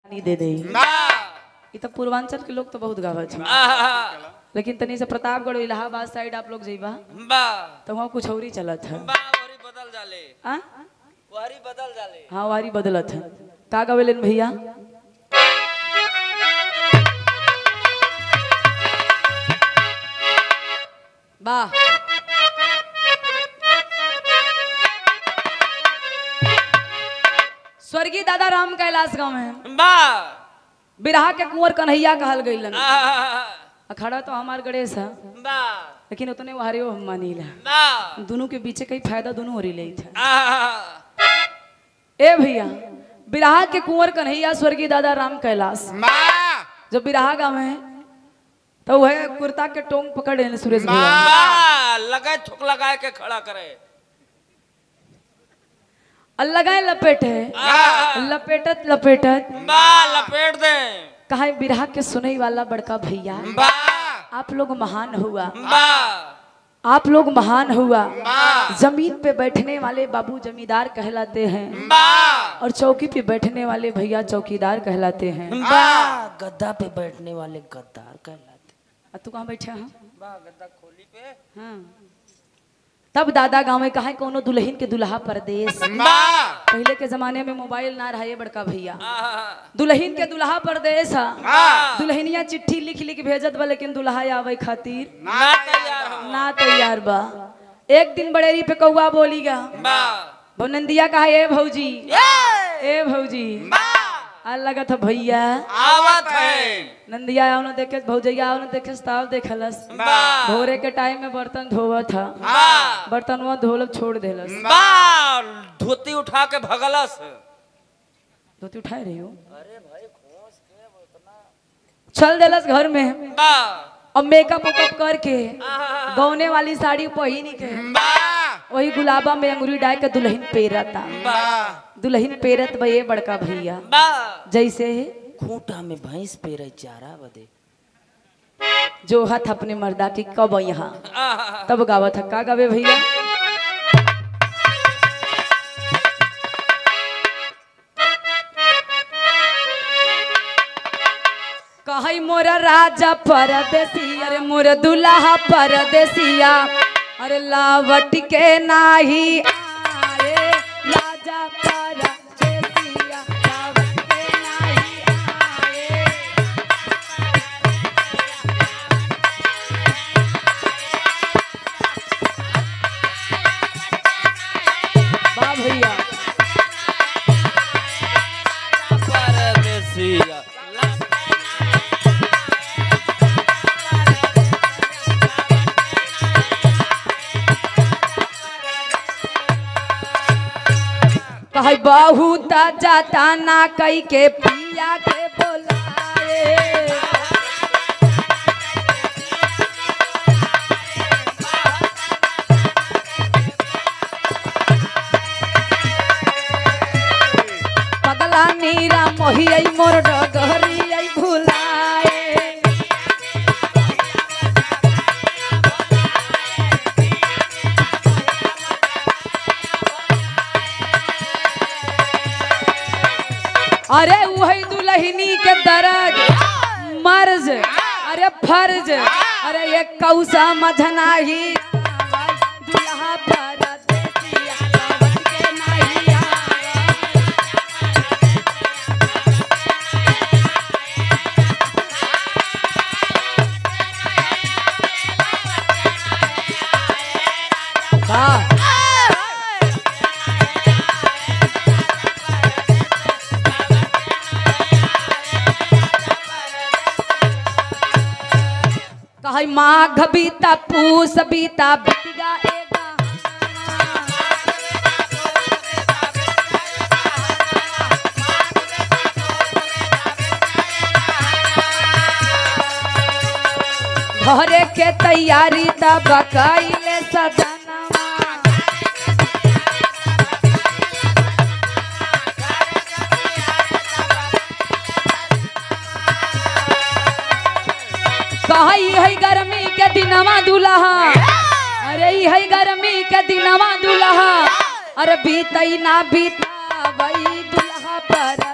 नहीं दे दे बा ई तो पूर्वांचल के लोग तो बहुत गावत है आहा, लेकिन तनी से प्रतापगढ़ इलाहाबाद साइड आप लोग जइबा बा तो वहाँ कुछ और ही चलत है बा वरी बदल जाले आ? वरी बदल जाले हाँ वारी बदलत है का गावेलन भैया वाह स्वर्गीय दादा राम कैलाश गांव में बा बिरहा के कुंवर कन्हैया कहल गईलन आहा, अखाड़ा तो हमार गणेश है बा लेकिन उतने वारियो हम मानीला बा दोनों के पीछे कई फायदा दोनों हो रही था आहा, ए भैया बिरहा के कुंवर कन्हैया स्वर्गीय दादा राम कैलाश बा जब बिरहा गाँव है तो वह कुर्ता के टोंग पकड़ रहे सुरेश भैया बा लगाए थुक लगाए के खड़ा करे और लगाए लपेट है आहा, लपेटत लपेटत बा लपेट दे कहा बिरहा के सुनई वाला बड़का भैया बा आप लोग महान हुआ बा आप लोग महान हुआ बा जमीन पे बैठने वाले बाबू जमींदार कहलाते हैं बा और चौकी पे बैठने वाले भैया चौकीदार कहलाते हैं बा गद्दा पे बैठने वाले गद्दार कहलाते आ, तू कहाँ बैठा है बा गद्दा खोली पे हाँ। तब दादा गाँव में कहा कोनो दुल्हन के दुल्हा परदेश बा पहले के जमाने में मोबाइल ना रहा ये बड़का भैया आहा, दुल्हन के दुल्हा परदेश हा हाँ। दुल्हनिया चिट्ठी लिख लिख भेजत बा लेकिन दुल्हा आवे खातिर ना तैयार हो ना तैयार बा एक दिन बड़ेरी पे कौआ बोलीगा बा नंदिया कहा ए भौजी ए भौजी आ लगा था भैया आवत है नंदिया आओ ना देखे भौजैया आओ ना देखे ताव देखलस बा भोरे के टाइम में बर्तन धोवा था बा बर्तन वो धोलब छोड़ देलस बा धोती उठा के भगलस धोती उठाए रही हो चल देलस घर में बा अब मेकअप उकअप करके आहा, गौने वाली साड़ी पहिन के बा वही गुलाबा में अंगूरी डाल के दुल्हन पेरता बा दुल्हन पेरत बा ये बड़का भैया बा जैसे खूंटा में भैंस पे रही चारा बदे जो हाथ अपने मर्दा की कब यहाँ आहा, तब गावत है का गावे भैया कही मोरा राजा परदेसी अरे मोर दुल्हा परदेसिया अरे लावट के नाही आए राजा परदेसिया लावट के नाही आए वाह भैया परदेसिया कहे बहुत जाता ना कई के पिया के बोलाए पगला नीरा मोहिया मोर डगरिया भुलाए अरे वही दुल्हनी के दर्द मर्ज अरे फर्ज अरे ये कौसा मझना ही दुल्हा परदेसिया लावत के नाही आवा। वाह कहे माघ बीता पूस बीता बितिगा एगा घरे के तैयारी तब कैले सजनवा कही है गर्मी के दिनवा दुल्हा अरे ई है गर्मी के दिनवा दुल्हा अरे बीतई ना बीता वही दुल्हा पर